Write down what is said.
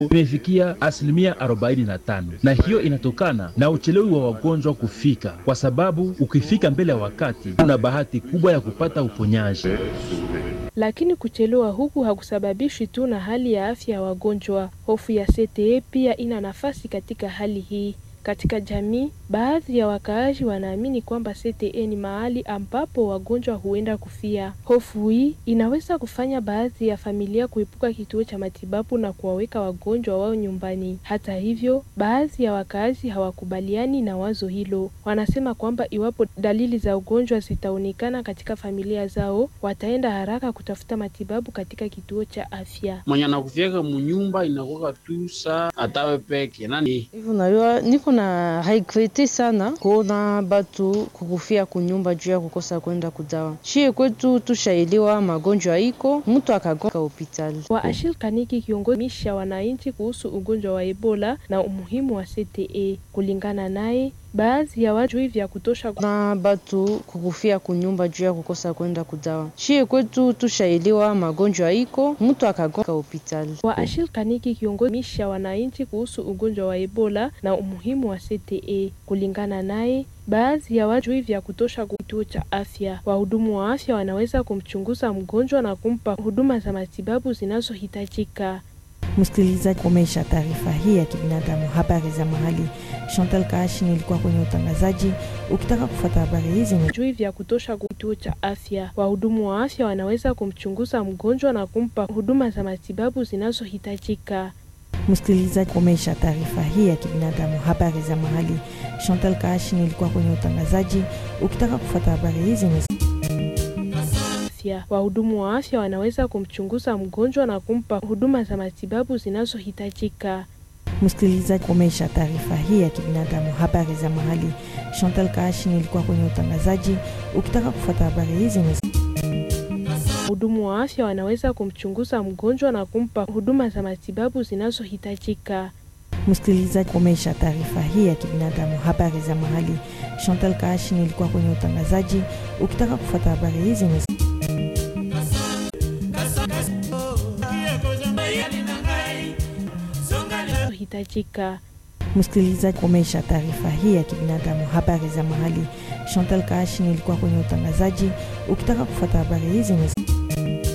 imefikia asilimia 45, na hiyo inatokana na uchelewi wa wagonjwa kufika, kwa sababu ukifika mbele ya wakati una bahati kubwa ya kupata uponyaji. Lakini kuchelewa huku hakusababishi tu na hali ya afya ya wagonjwa. Hofu ya CTE pia ina nafasi katika hali hii. Katika jamii, baadhi ya wakaaji wanaamini kwamba CTE ni mahali ambapo wagonjwa huenda kufia. Hofu hii inaweza kufanya baadhi ya familia kuepuka kituo cha matibabu na kuwaweka wagonjwa wao nyumbani. Hata hivyo, baadhi ya wakaaji hawakubaliani na wazo hilo. Wanasema kwamba iwapo dalili za ugonjwa zitaonekana katika familia zao, wataenda haraka kutafuta matibabu katika kituo cha afya. mwenye anakufiaka munyumba inakuwa tu saa atawe peke nani hivyo najua niko na haikrete sana kuona batu kukufia kunyumba juu ya kukosa kwenda kudawa. Shie kwetu tushaelewa magonjwa iko mtu akagonga hospitali. wa Ashil Kaniki kiongozisha wananchi kuhusu ugonjwa wa Ebola na umuhimu wa CTE. Kulingana naye, baadhi ya watu vya kutosha na batu kukufia kunyumba juu ya kukosa kwenda kudawa. Shie kwetu tushaelewa magonjwa iko mtu akagonga hospitali. wa Ashil Kaniki kiongozisha wananchi kuhusu ugonjwa wa Ebola na umuhimu wa CTE. Kulingana naye, baadhi ya watu vya kutosha kituo cha afya. Wahudumu wa afya wanaweza kumchunguza mgonjwa na kumpa huduma za matibabu zinazohitajika. Msikilizaji, komesha taarifa hii ya kibinadamu, habari za mahali. Chantal Kaashi nilikuwa kwenye utangazaji. Ukitaka kufuata habari hizi ni Juu vya kutosha kituo cha afya. Wahudumu wa afya wanaweza kumchunguza mgonjwa na kumpa huduma za matibabu zinazohitajika. msikilizaji, komesha taarifa hii ya kibinadamu, habari za mahali. Chantal Kaashi nilikuwa kwenye utangazaji. Ukitaka kufuata habari hizi ni afya. Wahudumu wa afya wanaweza kumchunguza mgonjwa na kumpa huduma za matibabu zinazohitajika. msikilizaji, komesha taarifa hii ya kibinadamu, habari za mahali. Chantal Kaashi nilikuwa kwenye utangazaji. Ukitaka kufuata habari hizi ni Wahudumu wa afya wanaweza kumchunguza mgonjwa na kumpa huduma za matibabu zinazohitajika. msikilizaji, komesha taarifa hii ya kibinadamu, habari za mahali. Chantal Kaashi nilikuwa kwenye utangazaji. Ukitaka kufuata habari hizi ni hitajika. msikilizaji, komesha taarifa hii ya kibinadamu, habari za mahali. Chantal Kaashi nilikuwa kwenye utangazaji. Ukitaka kufuata habari hizi ni